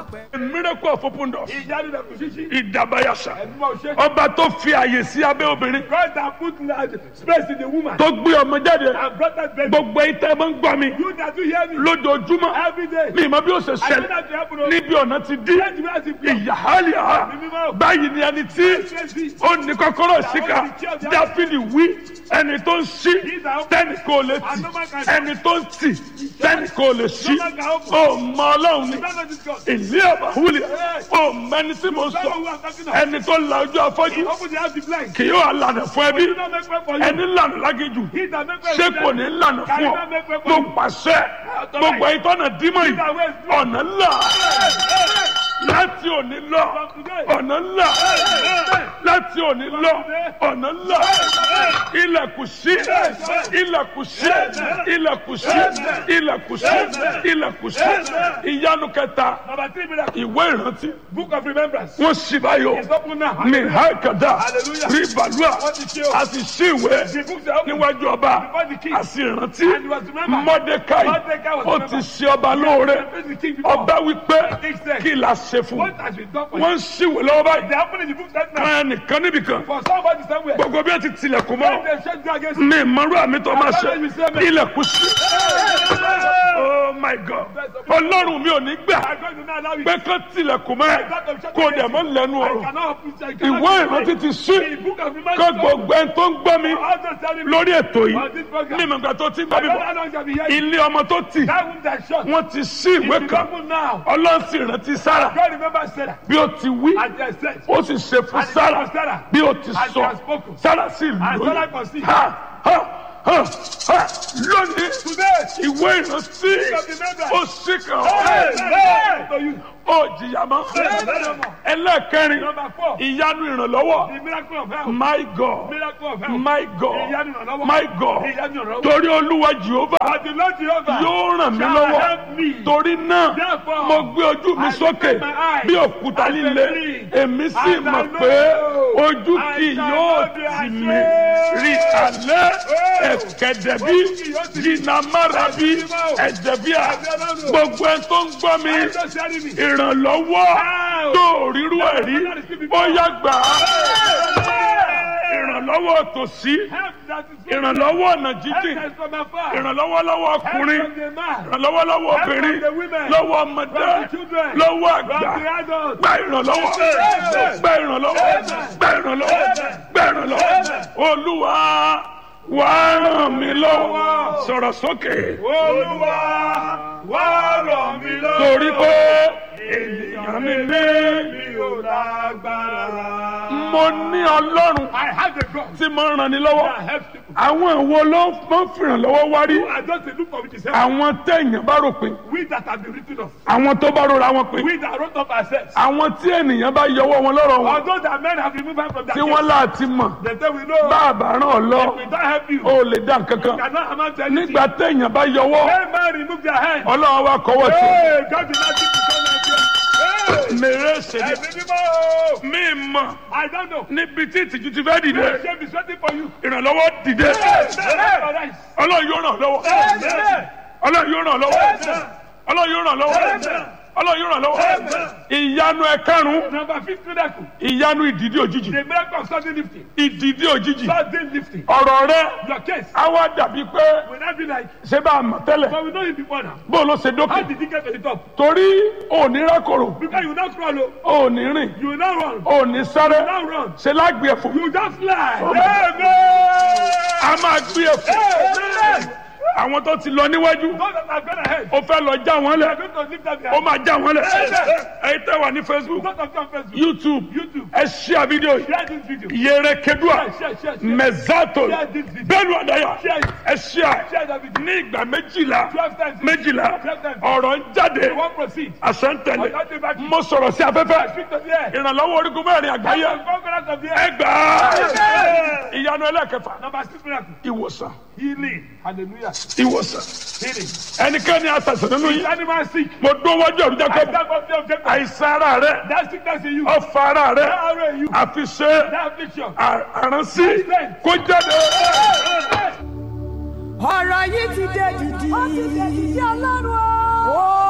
a miracle of open doors ìyanu rẹ̀ kò ṣíṣí. ìdàbàyàṣà ẹ̀mí máa ṣe. ọba tó fi àyè sí abẹ́ obìnrin God that put large space in the woman. tó gbé ọmọ jáde and brought that baby. gbogbo ìtẹ́ máa ń gbọ́ mi you that do hear me. lójoojúmọ́ every day. mi ìmọ̀ bí ó ṣe I know ṣẹlẹ̀ that you happen to. níbi ọ̀nà ti dí Let me ask you. ìyàhálìá báyìí ni ẹni tí ó ní kọ́kọ́rọ́ síkà dáfídì wí ẹni tó ń ṣí tẹ́nì kò lè tì ẹni tó ń tì tẹ́nì kò lè ṣí ó mọ ọlọ́run ni ìlú àbáwúlẹ̀ ó mẹni tí mo sọ ẹni tó la ojú afọ́jú Open the house the blind. kì yóò lànà fún ẹbí Do not make way for you. ẹni lànà lágéjù He that make way ṣé for kò them. ní lànà fún ọ mo pàṣẹ gbogbo ìtọ́nà dímọ̀ yìí ọ̀nà ńlá láti òní lọ ọ̀nà ńlá láti òní lọ ọ̀nà ńlá ilẹ̀kùn sí ilẹ̀kùn sí ilẹ̀kùn sí ilẹ̀kùn sí ilẹ̀kùn sí ìyanu kẹta Number three miracle. ìwé ìrántí Book of remembrance. wọ́n sì báyọ̀ It's open now. ní hákàdá Hallelujah. rí balùwà Wọ́n ti ṣe o. a sì sí ìwé The books are open. níwájú ọba Before the king. a sì rántí And he was remembered. mọ́dékáì Mordecai was ó remembered. ti ṣe ọba lóore Praise the king before. ọba wípé King said, kí la ṣe fún What has been done for you? wọ́n ń ṣìwé lọ́wọ́ báyìí They happen in the book right now. kan nìkan níbìkan For somebody somewhere. gbogbo bí wọ́n ti tilẹ̀kùn When mọ́ they shut you against mi ìmọ̀rú àmì tó máa ṣe ilẹ̀kùn sí oh my god ọlọ́run mi ò ní gbà I'm going to not allow you. pé kán tilẹ̀kùn mọ́ ẹ kó dẹ̀ mọ́ lẹ́nu I ọ̀rọ̀ cannot open I cannot ìwé open ìrántí ti sí The book of remembrance. kó gbogbo ẹni tó ń gbọ́ mi Also telling me. lórí ètò yìí On this program. ní ìmọ̀gbà tó ti ń gbọ́ I mi don't know bọ̀ how long shall be here. ilé ọmọ tó tì That womb that shut. wọ́n ti sí ìwé It is kan open now. ọlọ́run sì rántí sára God remember Sarah. bí ó ti wí And they said. ó sì ṣe fún And it sára was Sarah. bí ó ti And she sọ has spoken. sára sì And Sarah lóyún conceived. ha ha ha ha lónìí Today. ìwé ìrántí of remembrance. ó sì kàn Hey, ọ́ hey, to you. ó jìyà mọ́ ẹlẹ́ẹ̀kẹrin Number four. ìyanu ìrànlọ́wọ́ The miracle of health. my god Miracle of health. my god Ìyanu ìrànlọ́wọ́. my god Ìyanu ìrànlọ́wọ́. torí olúwa jehova But the Lord Jehovah yóò ràn mí shall lọ́wọ́ help me. torí náà Therefore, mo gbé ojú mi I sókè lift my eyes bí òkúta and líle believe. èmi sì And I mọ̀ know pé ojú I kì shall yóò not be tì ashamed. mí rí alẹ́ Oh. ẹ̀kẹ́dẹ̀bí Ojú kì yóò tì mí. jìnnàmárabi ẹ̀jẹ̀bíà gbogbo ẹ̀ tó ń gbọ́ mi I don't share me. ìrànlọ́wọ́ Ow. tó ríru ẹ̀ rí ó yá gbà á ìrànlọ́wọ́ tòsí Help that is from ìrànlọ́wọ́ ọ̀nà jíjìn Help us from afar. ìrànlọ́wọ́ lọ́wọ́ Help ọkùnrin from the man. ìrànlọ́wọ́ lọ́wọ́ Help obìnrin from the women. lọ́wọ́ ọmọdé From the children. lọ́wọ́ From àgbà the adults. gba ìrànlọ́wọ́ Amen. gba ìrànlọ́wọ́ gba ìrànlọ́wọ́ gba ìrànlọ́wọ́ olúwa wà á ràn mí lọ́wọ́ sọ̀rọ̀ sókè Olúwa wá ràn mí lọ́wọ́. torí pé ènìyàn mi ní mi ò lágbára. mo ní ọlọ́run I have a God tí mo ràn ní lọ́wọ́ that helps people. àwọn ìwo ló máa ń fìrànlọ́wọ́ wá rí I just dey look for which is help. àwọn téèyàn bá rò pé We that have been written off. àwọn tó bá rora wọn pé We that wrote off ourselves. àwọn tí ènìyàn bá yọwọ́ wọn lọ́rọ̀ wọn Although that men have removed us from that tí wọ́n láti mọ̀ They say we know. bá a bá ràn ọ́ lọ We don't help you. ó lè dá nǹkan kan Cannot amount to anything. nígbà téèyàn bá yọwọ́ When man remove their hand. ọlọ́run wa kọ́wọ́ sí Hey, God did not give you so much. Hey, mèrè ṣèlè ẹ̀mí mímọ́. mí mọ̀ I don't know. níbi tí ìtìjú ti fẹ́ dìde The shame is waiting for you. ìrànlọ́wọ́ dìde Amen. ọlọ́run yóò ràn ọ́ lọ́wọ́ Amen. ọlọ́run yóò ràn ọ́ lọ́wọ́ ọlọ́run yóò ràn ọ́ lọ́wọ́ ọlọ́run yóò ràn ọ́ lọ́wọ́ ìyanu ẹ̀karùn-ún Number fifth miracle. ìyanu ìdìdí òjijì The miracle of sudden lifting. ìdìdí òjijì Sudden lifting. ọ̀rọ̀ rẹ Your case á wá dàbí pé will not be like, ṣé bá a mọ̀ tẹ́lẹ̀ but we know you before now. bó ló ṣe How dókè did you get to the top? torí òní rákòrò Because you not crawl, oh. òní rìn you will not run. òní sáré You not run. ṣe lágbè ẹ̀fọ́ You just fly. Amen. Amen. a máa gbé ẹ̀fọ́ Amen. àwọn tó ti lọ níwájú Those that have gone ahead. ó fẹ́ lọ já wọn They lẹ̀ are going to lift up their ó máa já wọn lẹ̀ Amen. ẹ̀yin tẹ́ wà ní facebook Those of you on Facebook. youtube YouTube. ẹ ṣíà fídíò yìí Share this video. yẹrẹ kedua Share, share, share, share. mẹzato Share this video. bẹ́ẹ̀ni àdáyà Share it. ẹ ṣíà Share that video. ní ìgbà méjìlá Twelve times. méjìlá Twelve times. ọ̀rọ̀ ń jáde You won't proceed. àṣẹ ń tẹ̀lé Ọ̀yọ́ dé bá kí. mo sọ̀rọ̀ sí afẹ́fẹ́ Speak to the air. ìrànlọ́wọ́ orígun mẹ́rin àgbáyé The conquerors of the ẹ air. gbà á Amen. ìyanu ẹlẹ́kẹfà Number six miracle. ìwòsàn Healing. Hallelujah. ìwòsàn Healing. ẹnikẹ́ni àtàtà nínú Is yìí anyone sick? mo dún wájú ọ̀rùn I jákèjì stand up there objective. àìsàn ara rẹ That sickness in you. ọ̀fà ara rẹ That arrow in you. àfi ṣe That affliction. àránsí kó jáde. Amen. ọ̀rọ̀ yìí ti dé dìdì. ó ti dé dìdì ọlọ́run o.